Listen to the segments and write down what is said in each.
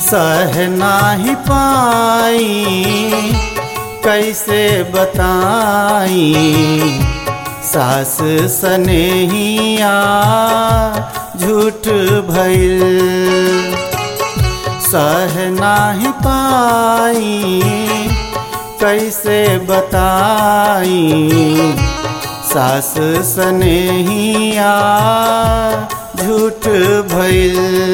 सह नाही पाई कैसे बताई सास सनेहिया झूठ भइल सह नाही पाई कैसे बताई सास सनेहिया झूठ भइल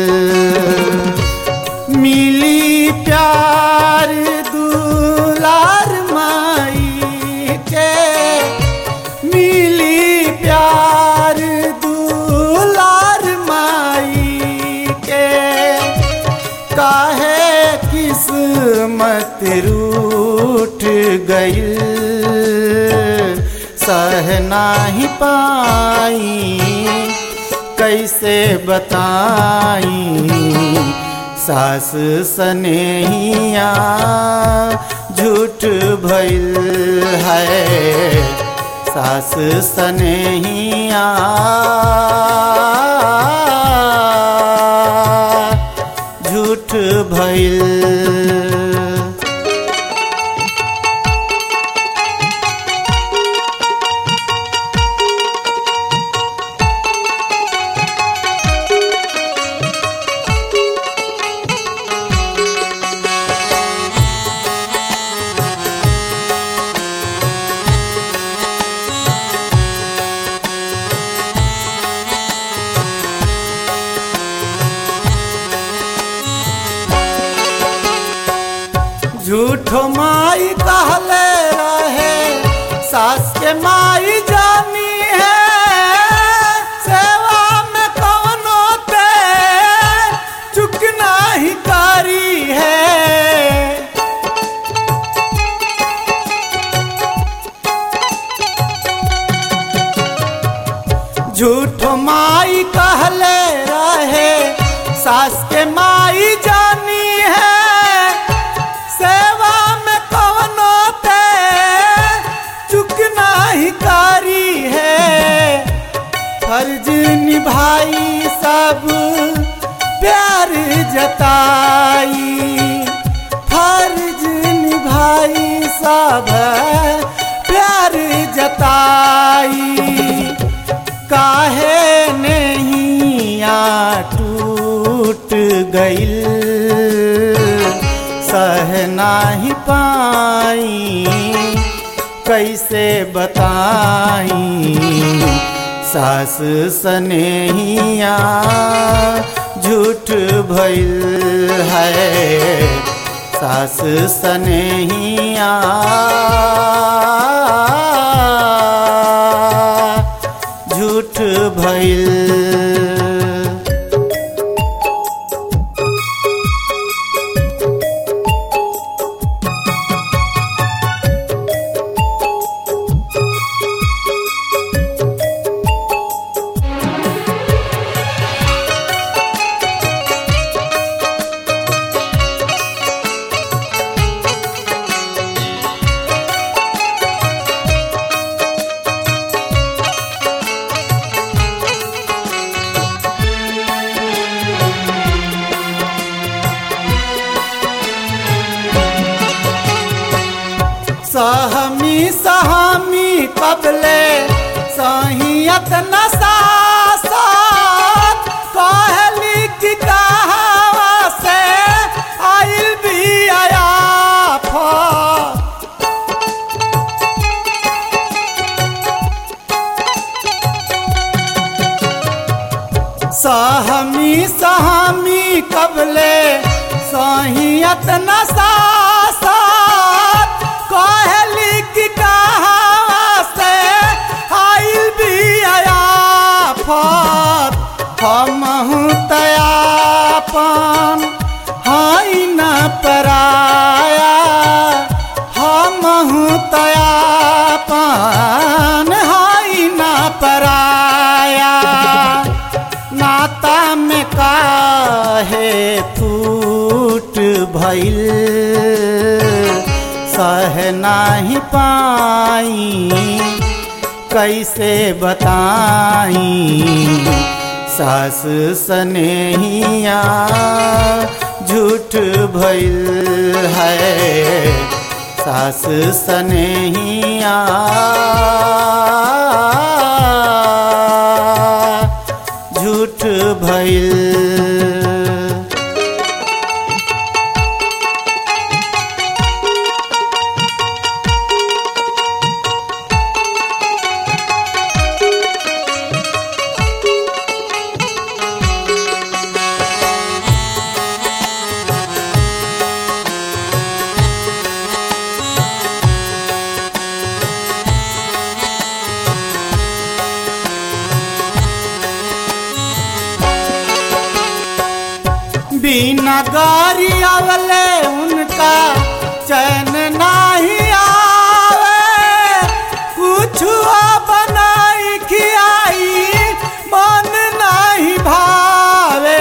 मिली प्यार दुलार माई के मिली प्यार दुलार माई के काहे किस्मत रूठ गइल सह नाही पाई कैसे बताई सास सनेहिया झूठ भइल है सास सनेहिया झूठ भइल झूठो माई कहले रहे सास के माई जानी है सेवा में कवनो ते चुक नाही कारी है झूठ माई कहले रहे सास के माई जानी है सेवा में कवनो ते चुक नाही कारी है फर्ज निभाई सब प्यार जताई फर्ज निभाई सब प्यार जताई काहे नहीं आ टूट गइल सह नाही पाई कैसे बताई सास सनेहिया झूठ भइल है सास सनेहिया झूठ भइल सहमी सहमी कबले सहियत नसासत कहली कि कहावा से आइल भी आयाफ सहमी सहमी कबले सहियत नसासत कहली कि कहावा से आइल भी आयाफत हमहू तयापन हाई न पराया हमहू तयापन हाई न पराया नाता में काहे फूट भइल सह नाही पाई कैसे बताई सास सनेहिया झूठ भइल है सास सनेहिया झूठ भइल बिना गारी आवले उनका चैन नाही आवे कुछ बनाई खियाई मन नहीं भावे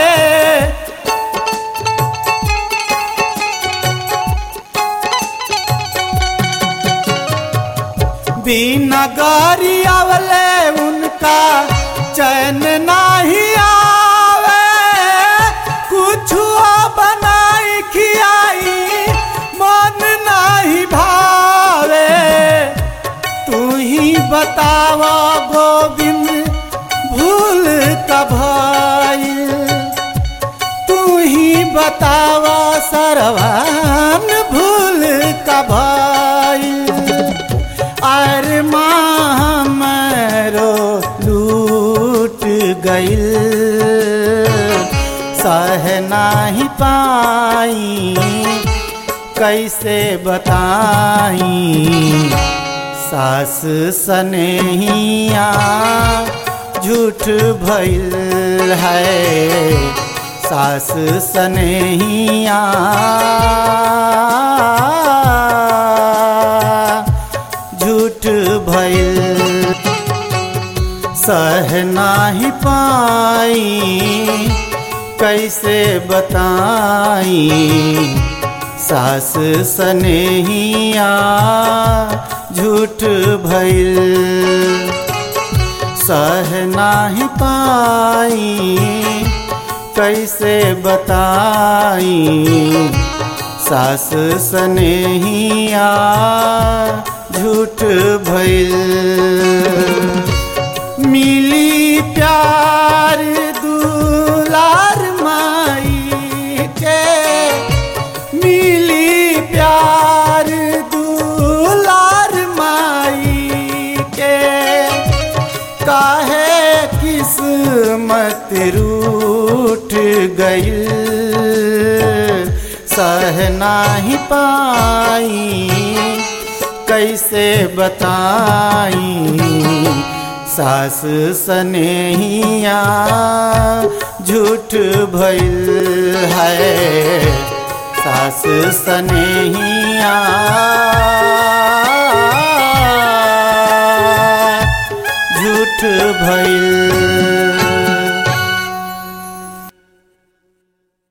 बिना गारी आवले उनका चैन नहीं आवे कुछ बनाई खियाई मन नहीं भावे तू ही बतावा गोविंद भूल कभाई तू ही बतावा सरवान भूल कभाई अरे माँ मरो लूट गइल सह नाही पाई कैसे बताई सास सनेहिया झूठ भइल है सास सनेहिया झूठ भइल सह नाही पाई कैसे बताई सास सनेहिया झूठ भइल सह नाही पाई कैसे बताई सास सनेहिया झूठ भइल मिली प्यार दुलार माई के मिली प्यार दुलार माई के काहे किस्मत रूठ गइल सह नाही पाई कैसे बताई सास सनेहिया झूठ भइल है सास सनेहिया झूठ भइल